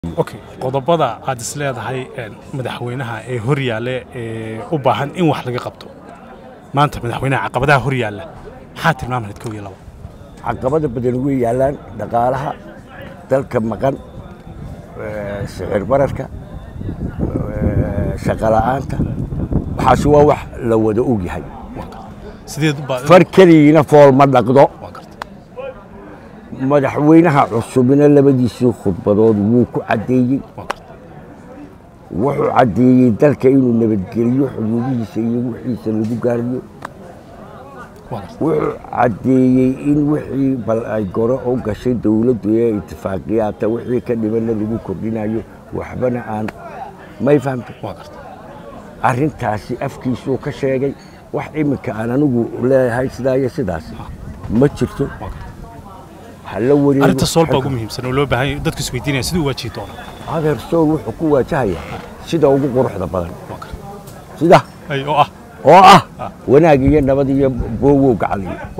okay qodobada aad is leedahay madaxweynaha ee hor yaalla ee u baahan in wax laga qabto maanta madaxweynaha caqabadaha hor yaalla maxaa tilmaam lahayd kow iyo labo caqabada badan way yaallaan dhaqaalaha dalka maqan sicir bararka shaqa la'aanta waxaasi waa wax la wada og yahay sideed u baa far keligiina fool ma dhaqdo waa garta madaxweynaha cusubina labadiisii khudbadood wuu ku caddeeyey waa garta wuxuu caddeeyey dalka inuu nabadgeliyo xuduudihiisa iyo wixiisa lagu gaariyo waa garta wuxuu caddeeyey in wixii bal ay gore u gashay dowladdu ee itifaaqiyaata wixii ka dhibanna lagu kordhinayo waxbana aan may fahamta waa garta arrintaasi afkiisuu ka sheegay wax iminka aan anigu leeyahay sidaa iyo sidaas ma jirto waa garta ha la wareego arrinta sool baa ugu muhiimsan oo loo baahan yahay dadku isweydiinaya siduu waajihi doona adeer sool wuxuu ku waajahayaa sida ugu quruxda badan waa garta sida ay oo ah oo ah wanaag iyo nabad iyo boowow gacaliyo